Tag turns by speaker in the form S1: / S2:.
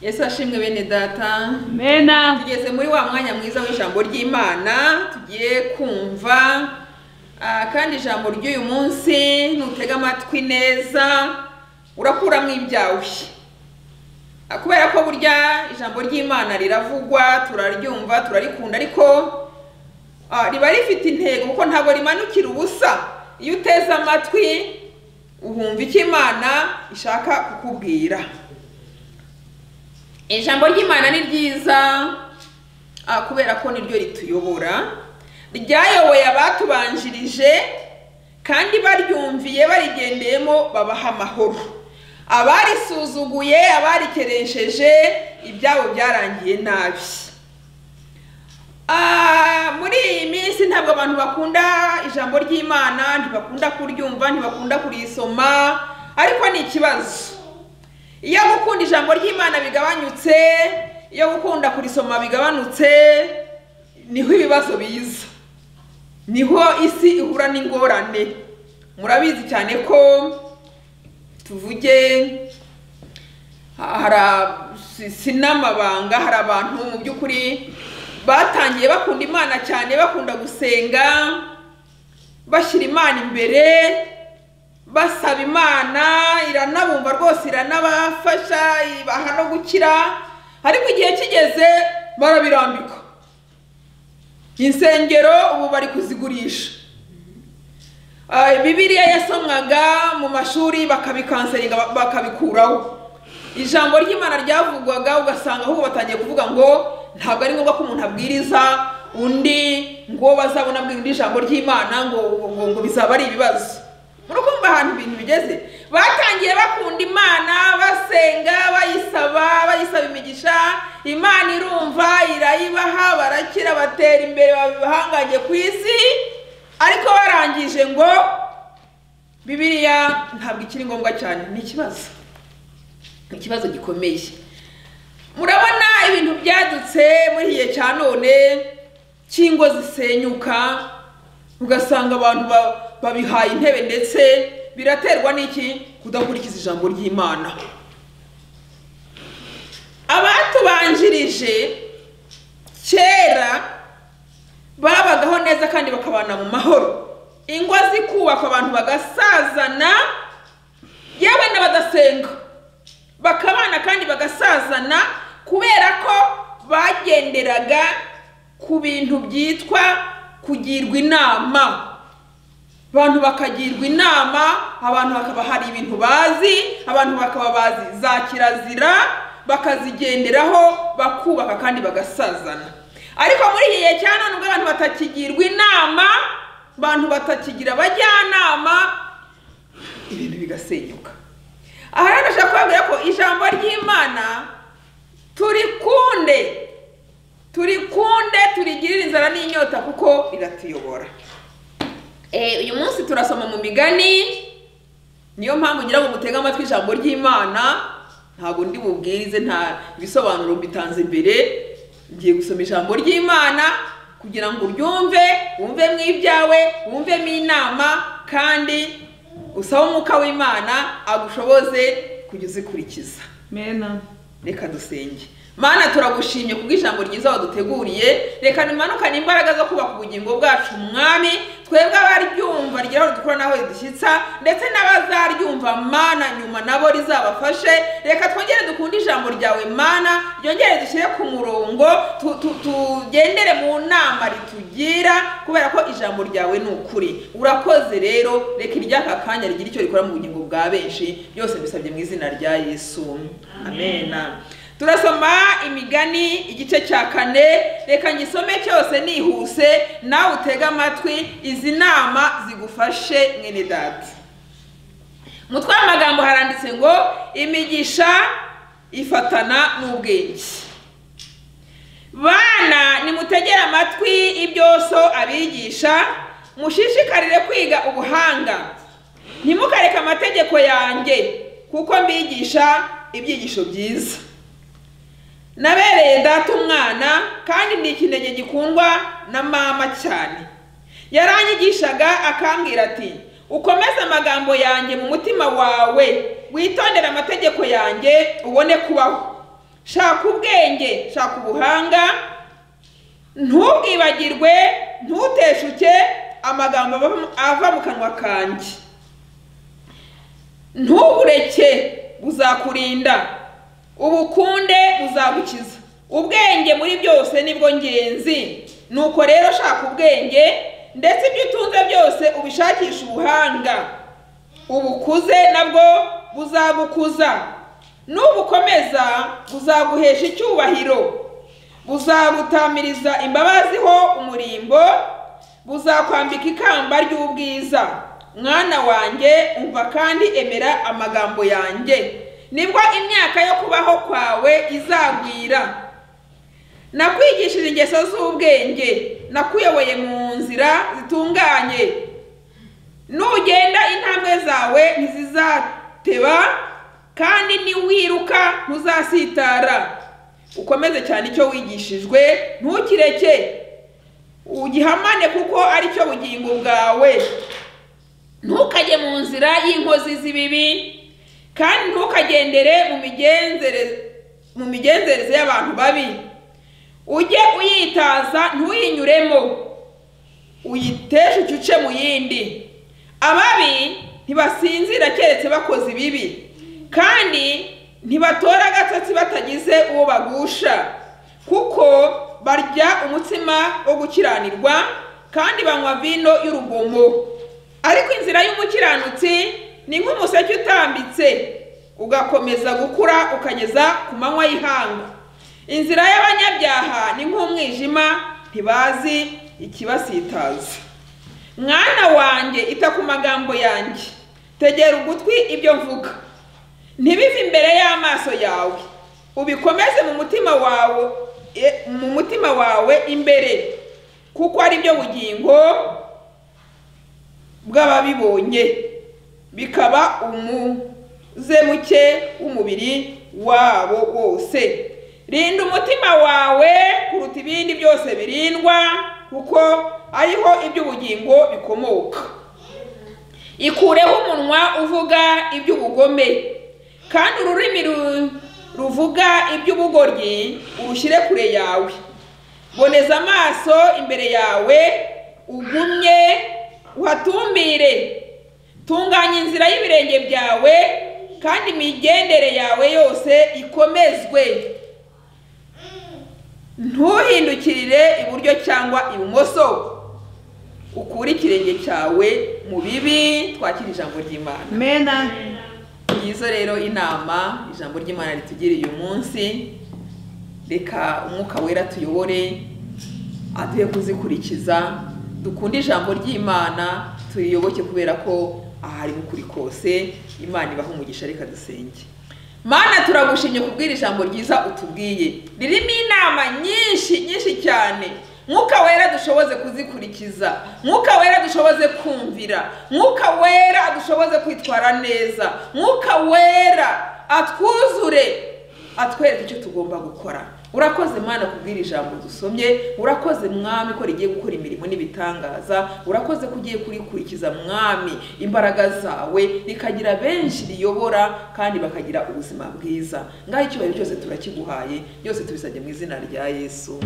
S1: yesu ashimwe bene data
S2: mena
S1: tugeze muri wa mwanya mwiza w'ijambo ry'imana tugiye kumva Ah, kandi ijambo ry'uyu munsi nutega amatwi neza urakuramo ibyawe Ah, kubera ko burya ijambo ry'imana riravugwa turaryumva turarikunda ariko ah, riba rifite intego kuko ntabwo rimanukira ubusa iyo uteze amatwi uhumva icyo imana ishaka kukubwira ijambo ry'imana ni ryiza ah, kubera ko niryo rituyobora ryayoboye abatubanjirije kandi baryumviye barigendeyemo babaha amahoro abarisuzuguye abarikeresheje ibyabo byarangiye nabi Ah, muri iyi minsi ntabwo abantu bakunda ijambo ry'imana ntibakunda kuryumva ntibakunda kurisoma ariko ni ikibazo iyo gukunda ijambo ry'imana bigabanyutse iyo gukunda kurisoma bigabanutse niho ibibazo biza niho isi ihura n'ingorane murabizi cyane ko tuvuge ha- hari a- si- si n'amabanga hari abantu mu by'ukuri batangiye bakunda imana cyane bakunda gusenga bashyira imana imbere basaba imana iranabumva rwose iranabafasha ibaha no gukira ariko igihe kigeze barabirambika insengero ubu bari kuzigurisha Ah, bibiliya yasomwaga mu mashuri bakabikanseringa ba- bakabikuraho ijambo ry'imana ryavugwaga ugasanga ahubwo batangiye kuvuga ngo ntabwo ari ngombwa ko umuntu abwiriza undi ngo bazabona abwira undi ijambo ry'imana ngo, ngo, ngo bizaba ari ibibazo murakumva ahantu ibintu bigeze batangiye bakunda imana basenga bayisaba bayisaba imigisha imana irumva irayibaha barakira batera imbere baba ibihangange ku isi ariko barangije ngo bibiliya ntabwo ikiri ngombwa cyane ni ikibazo ni ikibazo gikomeye murabona ibintu byadutse muri iki gihe cya none cy'ingo zisenyuka ugasanga abantu ba- babihaye intebe ndetse biraterwa n'iki kudakurikiza ijambo ry'imana abatubanjirije kera babagaho neza kandi bakabana mu mahoro ingo zikubakwa abantu bagasazana yewe n'abadasenga bakabana kandi bagasazana kubera ko bagenderaga ku bintu byitwa kugirwa inama abantu bakagirwa inama abantu bakaba hari ibintu bazi abantu bakaba bazi za kirazira bakazigenderaho bakubaka kandi bagasazana ariko muri iki gihe cya none ubwo abantu batakigirwa inama abantu batakigira abajyanama ibintu bigasenyuka aha rero ndashaka kubabwira ko ijambo ry'imana turikunde turikunde turigirire inzara n'inyota kuko riratuyobora Eh, uyu munsi turasoma mu migani niyo mpamvu ngira ngo mutege amatwi ijambo ry'imana ntabwo ndi bubwirize nta bisobanuro bitanze imbere ngiye gusoma ijambo ry'imana kugira ngo uryumve wumvemo ibyawe wumvemo inama kandi usaba umwuka w'imana agushoboze kujya uzikurikiza
S2: mena
S1: reka dusenge mana turagushimye kubwo ijambo ryiza waduteguriye reka nimanukane imbaraga zo kubaka ubugingo bwacu mwami twebwe abaryumva rigera aho dukora n'aho ridushyitsa ndetse n'abazaryumva mana nyuma nabo rizabafashe reka twongere dukunde ijambo ryawe mana ryongere dushyire ku murongo tu- tu- tugendere mu nama ritugira kubera ko ijambo ryawe ni ukuri urakoze rero reka iry'aka kanya rigira icyo rikora mu bugingo bwa benshi byose bisabye mu izina rya yesu amena turasoma imigani igice cya kane reka ngisome cyose nihuse nawe utege amatwi izi nama zigufashe mwene data mutwe w'amagambo haranditse ngo imigisha ifatana n'ubwenge bana nimutegere amatwi ibyo so abigisha mushishikarire kwiga ubuhanga ntimukareke amategeko yanjye kuko mbigisha ibyigisho byiza nabereye data umwana kandi ni ikinege gikundwa na mama cyane yaranyigishaga akambwira ati ukomeze amagambo yanjye mu mutima wawe witondere amategeko yanjye ubone kubaho shaka ubwenge shaka ubuhanga ntubwibagirwe ntuteshuke amagambo ava- ava mu kanwa kanjye ntubureke buzakurinda ubukunde buzagukiza ubwenge muri byose nibwo ngenzi nuko rero shaka ubwenge ndetse ibyo utunze byose ubishakishe ubuhanga ubukuze nabwo buzagukuza nubukomeza buzaguhesha icyubahiro buzagutamiriza imbabazi ho umurimbo buzakwambika ikamba ry'ubwiza mwana wanjye umva kandi emera amagambo yanjye nibwo imyaka yo kubaho kwawe izagwira nakwigishije ingeso z'ubwenge nakuyoboye mu nzira zitunganye nugenda intambwe zawe ntizizateba kandi niwiruka ntuzasitara ukomeze cyane icyo wigishijwe ntukireke ugihamane kuko ari cyo bugingo bwawe ntukajye mu nzira y'inkozi z'ibibi kandi ntukagendere mu migenzereze mu migenzereze y'abantu babi ujye uyitaza ntuyinyuremo uyiteshe ucuce mu yindi ababi ntibasinzira keretse bakoze ibibi kandi ntibatora agatotsi batagize uwo bagusha kuko barya umutsima wo gukiranirwa kandi banywa vino y'urugomo ariko inzira y'umukiranutsi ni nk'umuseke utambitse ugakomeza gukura ukageza ku manywa y'ihanga inzira y'abanyabyaha ni nk'umwijima ntibazi ikibasitaza mwana wanjye ita ku magambo yanjye tegera ugutwi ibyo mvuga ntibive imbere y'amaso yawe ubikomeze mu mutima wawe e- mu mutima wawe imbere kuko ari byo bugingo bw'ababibonye bikaba umuzemuke w'umubiri wabo wose rinda umutima wawe kuruta ibindi byose birindwa kuko ariho iby'ubugingo bikomoka ikureho umunwa uvuga iby'ubugome kandi ururimi ru- ruvuga iby'ubugoryi urushyire kure yawe boneza amaso imbere yawe ugumye uhatumbire tunganya inzira y'ibirenge byawe kandi imigendere yawe yose ikomezwe ntuhindukirire iburyo cyangwa ibumoso ukure ikirenge cyawe mu bibi twakira ijambo ry'imana
S2: Mena.
S1: ngizo rero inama ijambo ry'imana ritugiriye uyu munsi reka umwuka wera tuyobore aduhe kuzikurikiza dukunde ijambo ry'imana turiyoboke kubera ko aha ari ukuri kose imana ibaha umugisha reka dusenge mana turagushimye kubwira ijambo ryiza utubwiye ririmo inama nyinshi nyinshi cyane mwuka wera dushoboze kuzikurikiza mwuka wera dushoboze kumvira mwuka wera dushoboze kwitwara neza mwuka wera atwuzure atwereka icyo tugomba gukora urakoze mwana kubwira ijambo dusomye urakoze mwami ko rigiye gukora imirimo n'ibitangaza urakoze ko ugiye kurikurikiza mwami imbaraga zawe rikagira benshi riyobora kandi bakagira ubuzima bwiza ngaho icyubahiro cyose turakiguhaye byose tubisabye mu izina rya yesu